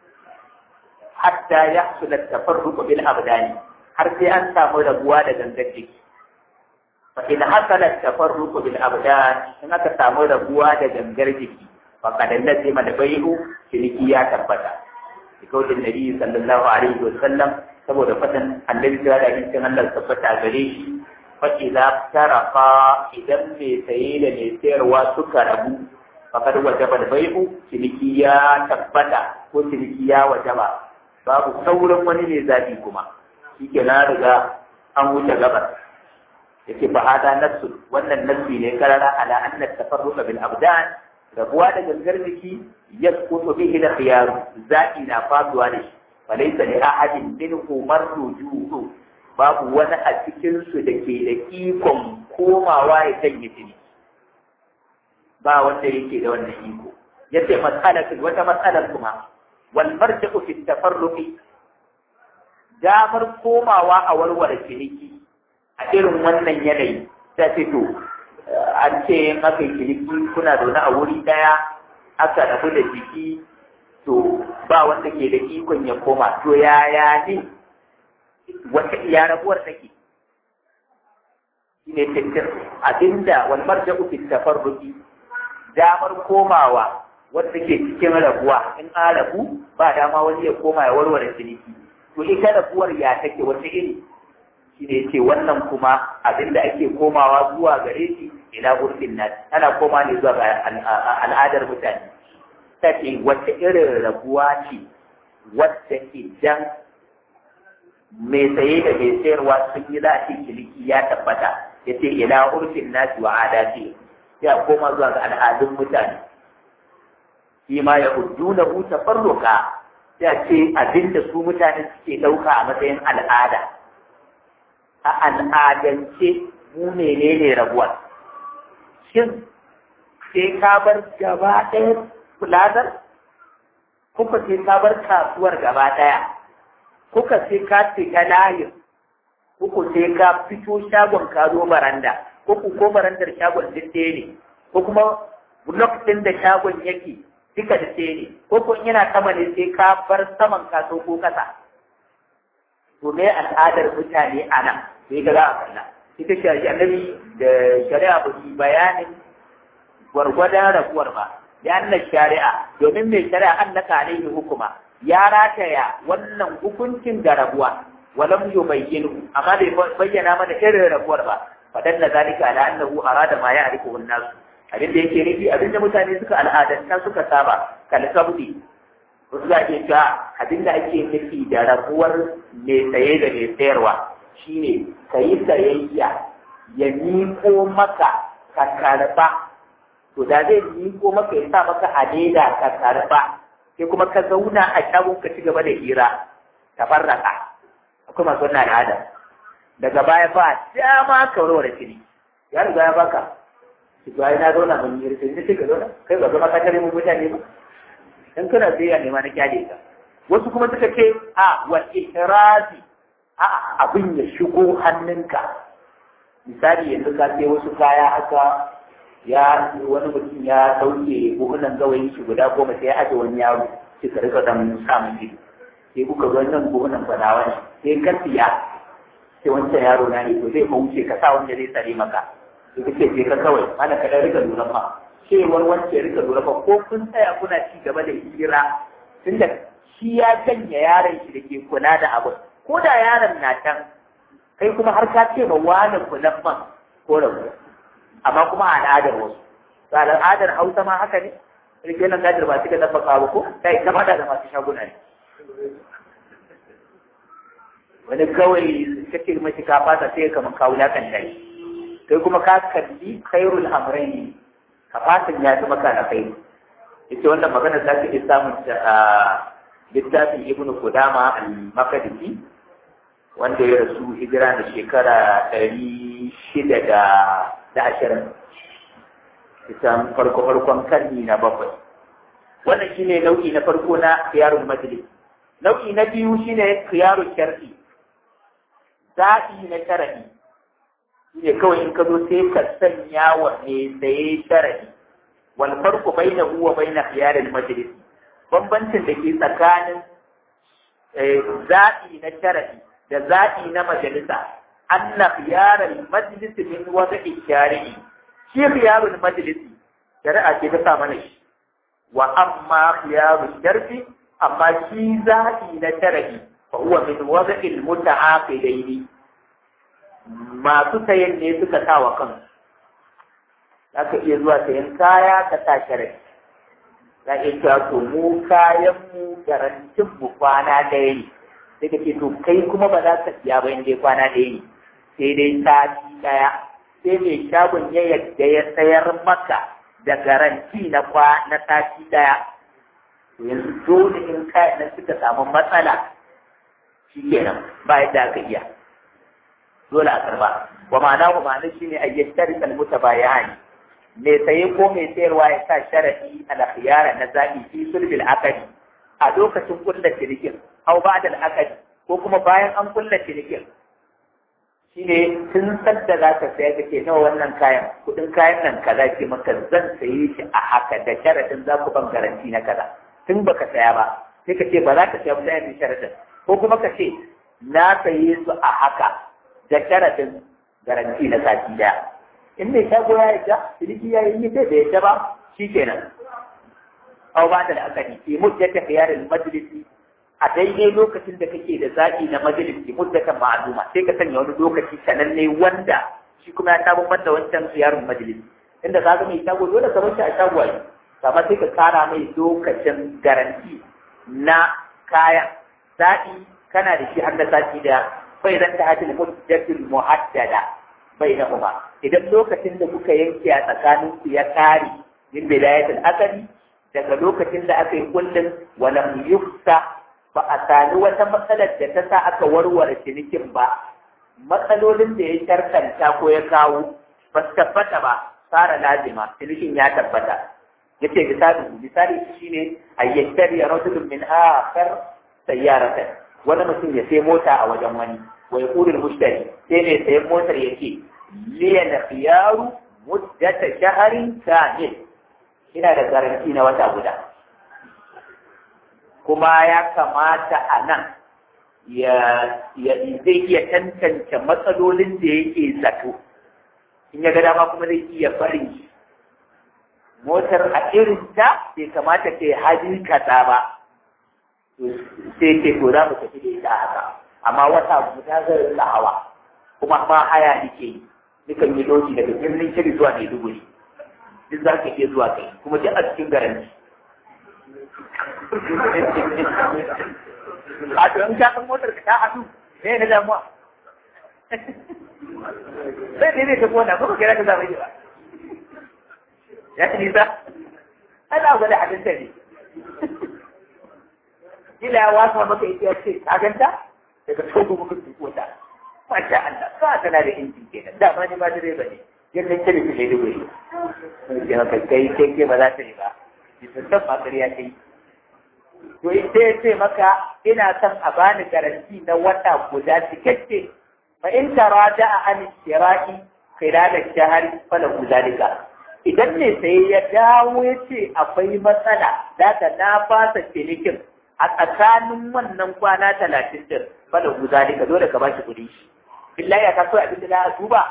hatta ya hasula tafarruqu bil abdani har sai an samu rabuwa da gangar jiki fa in hasala tafarruqu bil abdan in aka samu rabuwa da gangar jiki fa kad lazima da bai'u ciniki ya tabbata kaulin nabi sallallahu alaihi wa sallam saboda fatan annabi da abincin Allah tabbata gare shi fa idza tarafa idan mai saye da mai sayarwa suka rabu fakad wajaba da bai'u ciniki ya tabbata ko ciniki ya wajaba babu sauran wani ne zaɓi kuma shi ke na riga an wuce gabar yake fa hada nassu wannan nassi ne karara ala anna tafarruqa bil abdan rabuwa da gangar jiki yasqutu bihi da khiyaru zaɓi na faduwa da shi falaysa li ahadin minhu marrujuhu babu wani a cikin su da ke da ikon komawa ya sanya jini ba wanda yake da wannan iko yace mas'alatin wata mas'alar kuma wal marja'u fi tafarruqi damar komawa a warware ciniki a irin wannan yanayi ta fito an ce in aka yi ciniki kuna zaune a wuri daya aka rabu da jiki to ba wanda ke da ikon ya koma to yaya ne wata iya rabuwar take shine tattar abinda wal marja'u fi tafarruqi damar komawa wanda ke cikin rabuwa in an rabu ba dama wani ya koma ya warware ciniki to ita rabuwar ya take wata iri shi ne ce wannan kuma abin da ake komawa zuwa gare shi ila urfin nas ana koma ne zuwa ga al'adar mutane ta ce wata irin rabuwa ce wadda idan mai saye da mai sayarwa sun yi za a ce ciniki ya tabbata ya ce ila urfin nasi wa adati ya koma zuwa ga al'adun mutane shi ma ya hujjuna hu tafarruka ya ce abinda su mutane suke ɗauka a matsayin al'ada a al'adance mu menene rabuwar shin sai ka bar gaba ɗaya fulazar kuka sai ka bar kasuwar gaba ɗaya kuka sai ka fita layin kuku sai ka fito shagon ka zo baranda ko ku ko barandar shagon duk ɗaya ne ko kuma blok ɗin da shagon yake duka da ɗaya ne ko ko yana sama ne sai ka bar saman kaso ko kasa to me al'adar mutane a nan sai ga za a kalla ita ce annabi da shari'a ba su bayanin gwargwadon rabuwar ba ya anna shari'a domin mai shari'a an naka alaihi hukuma ya rataya wannan hukuncin da rabuwa walam yubayyinu amma bai bayyana mana irin rabuwar ba fadan da zalika ala annahu arada ma ya'rifu an-nas abin da yake nufi abin da mutane suka al'adanta suka saba kal kabdi wasu za ke cewa abin da ake nufi da rabuwar mai saye da mai sayarwa shine ka yi sayayya ya miƙo maka ka karɓa to da zai miƙo maka ya sa maka a leda ka karɓa sai kuma ka zauna a shagon ka ci gaba da hira ka farraka akwai masu wannan al'ada daga baya ba dama ka warware shiri ya riga ya baka ki ga na zauna mun yi rikin sai ka zauna kai ba zama ka tare mu mutane ba in kana tsaya ne ma na kyale ka wasu kuma suka ce a wa ihrazi a abin ya shigo hannunka misali yanzu ka sai wasu kaya haka ya wani mutum ya sauke buhunan gawayin shi guda goma sai ya aje wani yaro sai ka rika dan samun ido sai kuka ga wannan buhunan fadawa ne sai ka siya sai wancan yaro na ne to zai wuce ka sa wanda zai tsare maka da kake je ka kawai ana ka dan rika lura fa cewar wance rika lura fa ko kun tsaya kuna ci gaba da hira tunda shi ya janye yaron shi da ke kula da abin ko da yaron na can kai kuma har ka ce ma wani kulan man ko rabu amma kuma a al'adar wasu ba al'adar hausa ma haka ne rike nan gadar ba suka dafa kawo ko kai ta fada da masu shaguna ne wani kawai kake mashi ka fata sai kamar kawo ya kan dai kai kuma ka kalli khairul amrayn ka fatan ya fi maka na kai yace wannan magana za ta iya samun ta a littafin ibnu qudama al-maqdisi wanda ya rasu hijira da shekara ɗari shida da ashirin ita farko farkon karni na bakwai wannan shine nau'i na farko na khiyarul majlis nau'i na biyu shine khiyarul shar'i zaɓi na shar'i shine kawai in ka zo sai ka sanya wa me saye shar'i wal farqu bainahu wa bain khiyarul majlis bambancin da ke tsakanin zaɓi na shar'i da zaɓi na majalisa anna khiyarul majlis min wada'i shari'i shi khiyarul majlisi shari'a ce ta sa mana shi wa amma khiyarul sharfi amma shi zaɓi na shari'i fa huwa min wada'il muta'aqidaini masu sayan ne suka sa wa kansu zaka iya zuwa sayan kaya ka sa shari'i za iya cewa to mu kayan mu garantin mu kwana ɗaya ne sai ka ce to kai kuma ba za ka siya ba in dai kwana ɗaya ne sai dai sati ɗaya sai mai shagon ya yadda ya sayar maka da garanti na kwa na sati daya to yanzu dole in kayan nan suka samu matsala shi kenan ba yadda aka iya dole a karba wa ma'ana wa ma'ana shine a yashtari kalmuta bayani mai saye ko mai sayarwa ya sa sharadi al khiyara na zabi fi sulbil akadi a lokacin kulla cinikin au ba'da al akadi ko kuma bayan an kulla cinikin shine tun sadda za ka saya kake nawa wannan kayan kudin kayan nan kaza ce maka zan saye shi a haka da sharadin za ku ban garanti na kaza tun baka saya ba sai ka ce ba za ka saya ba sai sharadin ko kuma ka ce na saye su a haka da sharadin garanti na sati daya in mai shago ya yadda ciniki ya yi sai da yadda ba shikenan aw ba da akadi fi muddata khiyarin majlisi a daidai lokacin da kake da zaɓi na majalisi muddatan ma'aluma sai ka sanya wani lokaci sananne wanda shi kuma ya samu da wancan ziyarar majalisi inda za ka mai shago dole ka bar shi a shago ai amma sai ka kara mai lokacin garanti na kayan zaɓi kana da shi har da sati da bai zan ta hajji muddatul muhaddada bai na kuma idan lokacin da kuka yanke a tsakanin ku ya kare min bidayatul akali daga lokacin da aka yi kullum walam yufsa ba a sami wata matsalar da ta sa aka warware cinikin ba matsalolin da ya sharkanta ko ya kawo ba su tabbata ba fara lazima cinikin ya tabbata yace misali misali shine ayyashari rajulun min akhar sayyaratan wani mutum ya sai mota a wajen wani wa yaqulu mushtari sai ne sayan motar yake liya khiyaru muddata shaharin kamil ina da garanti na wata guda kuma ya kamata a nan ya zai iya tantance matsalolin da yake zato in ya ga dama kuma zai iya barin shi motar a irin ta bai kamata ta yi hajji kaza ba sai ce to za mu tafi da ita haka amma wata guda zai rinka hawa kuma ma haya nake yi nukan yi doki daga birnin shiri zuwa maiduguri duk za ka iya zuwa kai kuma duk a cikin garanti a to in ka san motar ka ta haɗu me na damuwa sai dai zai ta kona ko kira ka zama ba ya ci nisa ana gwada hadinta ne kila ya wasa maka ita ya ce ka ganta daga togo muka tuko ta masha Allah ka tana da injin kenan da ma ni ma direba ne yadda ta da ne dubu ne ke maka kai kai ke ba za ta yi ba bisa san ma ƙarya ta yi to sai ya ce maka ina son a bani garanti na wata guda cikakke fa in tarada an shira'i khilal ash-shahr falahu zalika idan ne sai ya dawo ya ce akwai matsala daga na fasa cinikin a tsakanin wannan kwana talatin din falahu zalika dole ka bashi kuɗi shi billahi ya kaso abin da za a duba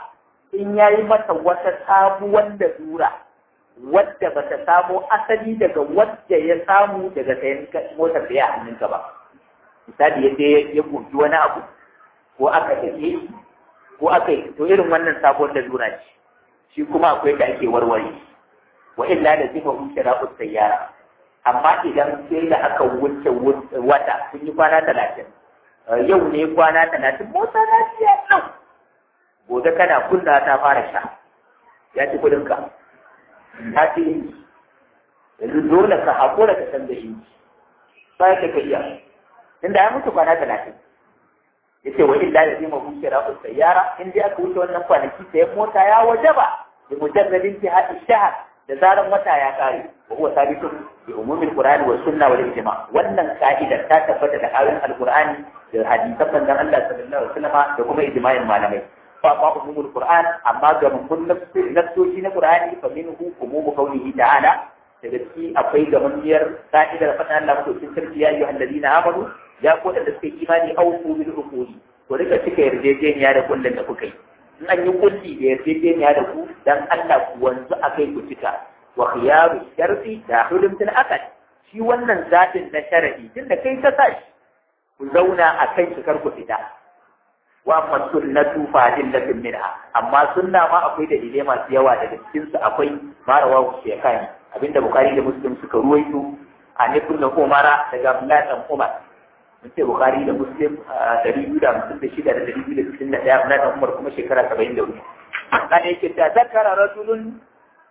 in ya yi mata wata sabuwar da zura wadda ba ta samo asali daga wadda ya samu daga sayan motar da ya hannunka ba misali yadda ya gogi wani abu ko aka tafi ko aka yi to irin wannan sabuwar da zura ce shi kuma akwai da ake warware wa illa da zima wuce ra'us sayyara amma idan sai da aka wuce wata sun yi kwana talatin yau ne kwana talatin mota na siya nan gobe kana kunna ta fara sha ya ci kudin ka ta ci inji yanzu dole ka haƙura ka canza inji ba ya ka iya inda ya mutu kwana talatin ya ce wa illa da zima wuce ra'us sayyara in dai aka wuce wannan kwanaki sayan mota ya wajaba da mujarradin jihar shahar da zaran wata ya kare wa huwa sabitun bi umumil qur'ani wa sunna wal ijma wannan ka'ida ta tabbata da ayoyin alqur'ani da hadisan manzon Allah sallallahu alaihi wasallam da kuma ijma'in malamai fa fa umumul qur'an amma ga mun nafsoci na qur'ani fa minhu umumu qawlihi ta'ala daga ciki akwai gamammiyar ka'idar fatan Allah ko cikin sarki ya ayyuhal ladina amanu ya ko da suka imani awfu bil uquli to rika cika yarjejeniya da kullun da kuka yi in an yi kulli da yarjejeniya da ku dan Allah ku wanzu a kai ku cika wa khiyaru sharti da hulum til akad shi wannan zatin na sharadi tunda kai ka sa shi ku zauna a kan shi kar ku fita wa amma sunnatu fa dillatin minha amma sunna ma akwai dalilai masu yawa daga cikin su akwai marawa ku kai abinda bukhari da muslim suka ruwaito a nufin da umara daga abdullahi dan umar mun ce Bukhari da Muslim dari biyu da hamsin da shida da dari biyu da sittin da ɗaya na Umar kuma shekara saba'in da hudu. Kan yake ta zakara rajulun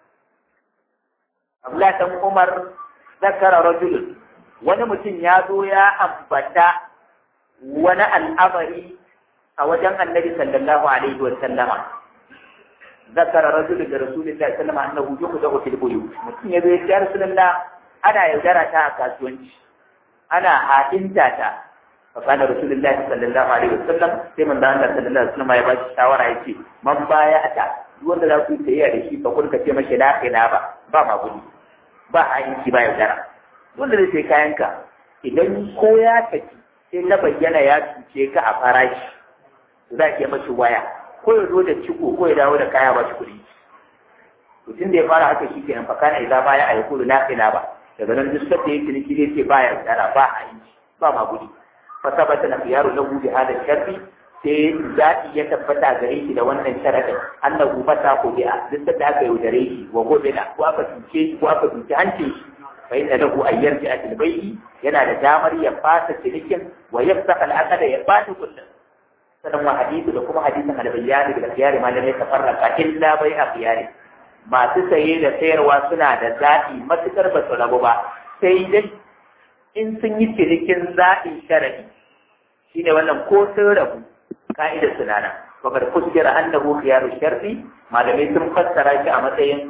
Abdullah dan Umar zakara rajulun wani mutum ya zo ya ambata wani al'amari a wajen annabi sallallahu alaihi wa sallama. Zakara rajulun da Rasulullahi sallallahu alaihi wa sallama annahu yuqda fil buyut. Mutum ya zo ya ce ya Rasulullah ana yaudara ta a kasuwanci. ana haɗinta ta fakana rasulullahi sallallahu alaihi wasallam sai man da Allah sallallahu alaihi wasallam ya ba shi shawara yace man baya ta duk wanda za ku yi tayyiya da shi fa kun ka ce mashi la ina ba ba ma gudu ba aiki ba yaudara wanda zai sai kayanka idan ko ya tafi sai ta bayyana ya cuce ka a farashi za ki yi mashi waya ko ya zo da ciko ko ya dawo da kaya ba shi kuɗi mutum da ya fara haka shi kenan fakana idan baya a yi kudu la ina ba daga nan duk sabda yake ciniki zai ce baya tsara ba a yi ba ma gudi fa sabata na fiyaru lahu bi hada sharri sai zaɓi ya tabbata gare shi da wannan sharadin annahu mata ko bi'a duk sabda aka yaudare shi wa gobe da ko aka tuce shi ko aka tuce hancin shi fa inna lahu an yarji atil bai'i yana da damar ya fasa cinikin wa yafsaka al-aqda ya fata kullum sanan wa hadithu da kuma hadisin al-bayyani da khiyari malamai tafarraka illa bai'a khiyari masu saye da sayarwa suna da zaɓi matuƙar ba su rabu ba sai dai in sun yi cinikin zaɓin sharadi shi ne wannan ko sun rabu ka'idar suna nan wakar kuskira annahu khiyaru sharri malamai sun fassara shi a matsayin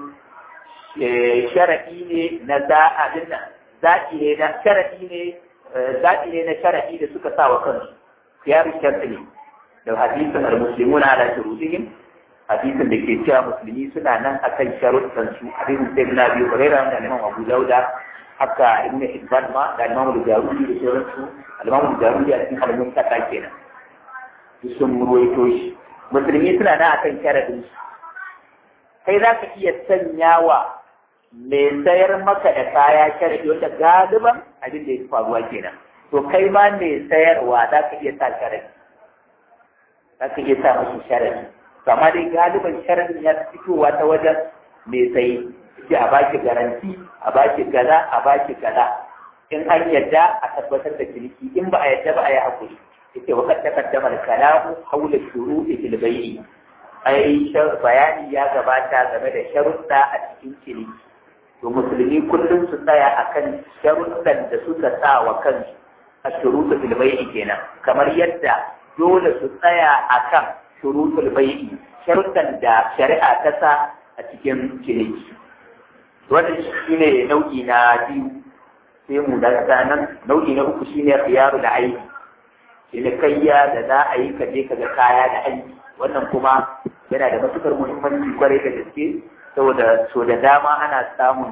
sharadi ne na zaɓin zaɓi ne na sharadi ne zaɓi ne na sharadi da suka sa wa kansu khiyaru sharri ne da hadisin al-muslimuna ala shurutihim hadisin da ke cewa musulmi suna nan akan sharuɗan su hadisin sai na biyu hurairah da Imam Abu Dauda haka Ibn Hibban ma da Imam Al-Jarudi da sauransu Imam Al-Jarudi a cikin halin kata kenan duk sun ruwaito shi musulmi suna nan akan sharadin su kai za ka iya sanyawa mai sayar maka da kaya sharadi wanda galiban abin da ya fi faruwa kenan to kai ma mai sayarwa za ka iya sa sharadi za ka iya sa mashi sharadi to amma dai galiban sharadin ya fitowa ta wajen mai sayi ce a baki garanti a baki gaza a baki gaza in an yadda a tabbatar da ciniki in ba a yadda ba a yi hakuri yake wa kad taqaddama al-kalamu hawla shuru'i fil bay'i ai bayani ya gabata game da sharuɗa a cikin ciniki to musulmi kullum su tsaya akan sharuɗan da suka sa wa kansu a shuruɗu fil bay'i kenan kamar yadda dole su tsaya akan shuruɗul bay'i sharuɗan da shari'a ta sa a cikin ciniki wannan shine nau'i na biyu sai mu dakata nan nau'i na uku shine khiyaru da aiki cinikayya da za a yi kaje ka ga kaya da aiki wannan kuma yana da matukar muhimmanci kwarai da gaske saboda so da dama ana samun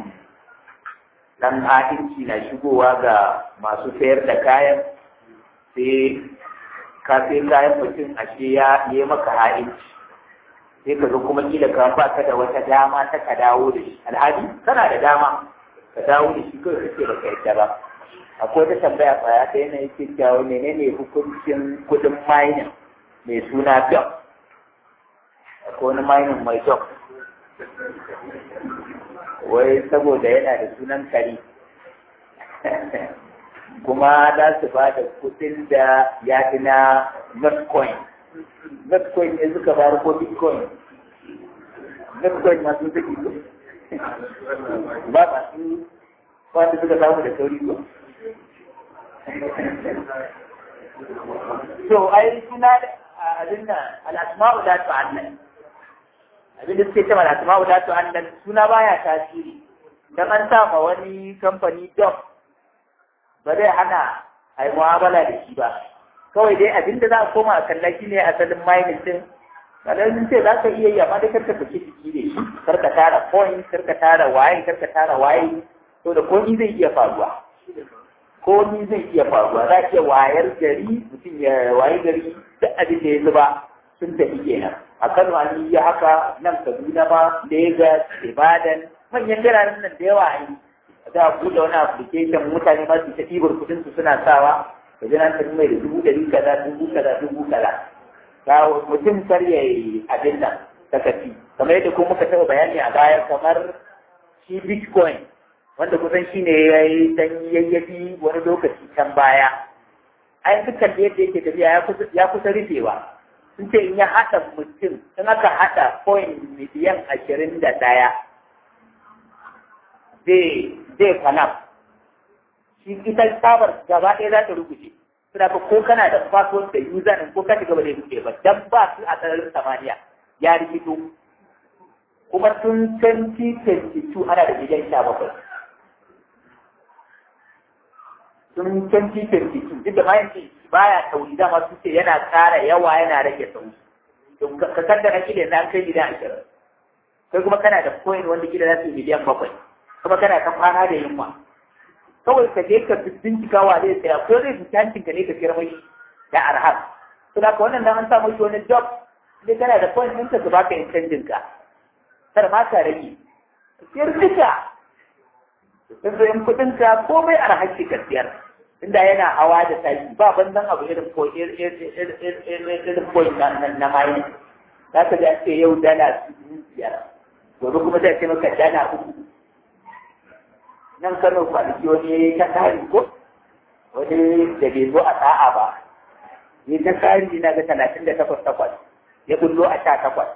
dan ha'inci na shigowa ga masu sayar da kayan sai ka sai kayan mutum ashe ya yi maka ha'inci sai ka zo kuma kila ka ba ka da wata dama ta ka dawo da shi alhali kana da dama ka dawo da shi kawai kake baka yadda ba akwai wata tambaya tsaya ta yana yake cewa menene hukuncin kuɗin mining mai suna job akwai wani mining mai job wai saboda yana da sunan kari kuma za su ba da kuɗin da ya fi na Bitcoin. Bitcoin ne suka bayar ko Bitcoin. Bitcoin masu suke ko. Ba masu wanda suka samu da sauri ko. So, ai suna da abin nan al'asma'u da ta'annan. Abin da suke cewa al'asma'u da ta'annan suna baya tasiri. Dan an sa ma wani kamfani job ba zai hana a yi mu'amala da shi ba kawai dai abin da za a koma a kalla shi ne asalin mining din kadan ce za ka iya yi amma dai karka saki jiki da shi karka tara coin karka tara waye karka tara waye to da komi zai iya faruwa komi zai iya faruwa za iya wayar gari mutum ya waye gari duk abin da ya zuba sun tafi kenan a Kano an yi haka nan Kaduna ma Lagos Ibadan manyan biranen nan da yawa an yi za a buɗe wani application mutane ma su ta ɗibar kuɗin su suna sawa ka ji nan tafi mai da dubu ɗari kaza dubu kaza dubu kaza ta mutum kar ya yi abin nan ta kafi kamar yadda kuma muka taɓa bayani a baya kamar shi bitcoin wanda kusan shi ne ya yi dan yayyafi wani lokaci can baya ai dukkan da yadda yake tafiya ya kusa rufewa sun ce in ya haɗa mutum in aka haɗa coin miliyan ashirin da ɗaya zai zai kwanam shi ita tsabar gaba ɗaya za ta rubuce suna ka ko kana da password da user ɗin ko ka shiga ba zai rubuce ba dan ba su a sararin samaniya ya rikito kuma tun 2022 ana da miliyan sha bakwai tun 2022 duk da bayan ce baya tauri dama su ce yana ƙara yawa yana rage sauri to ka kaddara kila na kai miliyan ashirin kai kuma kana da coin wanda kila za su yi miliyan bakwai kuma kana ta kwana da yunwa kawai ka je ka bincika wa zai tsaya ko zai fita hancin ka ne ka kira mai da arhar to da wannan nan an samu shi wani job ne kana da point ɗinka su baka yin canjin ka kar ma ka rage siyar duka sun zo yin kuɗin ka komai arhar ki ka siyar inda yana hawa da tashi ba banzan abu irin ko irin point na mayin za ka ji an ce yau dala biyar gobe kuma zai ce maka dala uku nan kano kwanaki wani ta kari ko wani da bai zo a sa'a ba ya ta kari na ga talatin da takwas takwas ya bullo a sha takwas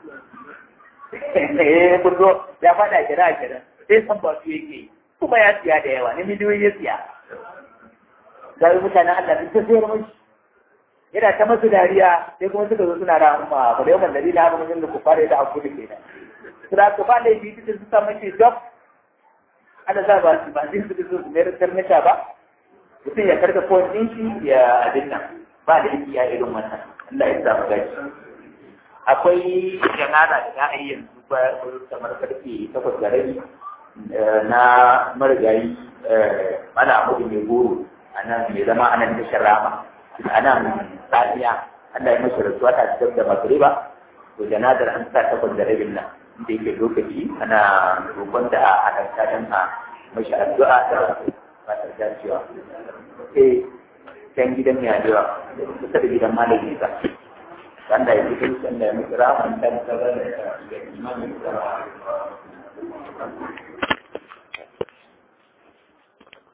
ya bullo ya fada kira a kira sai san ba su yake kuma ya siya da yawa na miliyoyi ya siya zai mutanen Allah duk ta sayar mashi yana ta masu dariya sai kuma suka zo suna da amma ba da yawan dalilin abin da ku fara da abu da kenan suna ka ba laifi duk da su sa mashi job ana za ba ba zai su su mai karnata ba mutum ya karka ko ɗin shi ya abin nan ba da yake ya irin wannan Allah ya sa mu gaci akwai janara da za a yi yanzu ba kamar karfe takwas da rabi na marigayi mana mudu mai goro a nan mai zama a nan tashar rama a nan tsariya Allah ya mashi rasuwa ta cikin da magriba to janadar an sa takwas da rabin nan da yake lokaci ana roƙon da a halarta don a mashi addu'a da fatar dacewa sai can gidan mai addu'a kusa da gidan malami ba wanda ya fito wanda ya mutu rahman dan tsarar da imanin tsara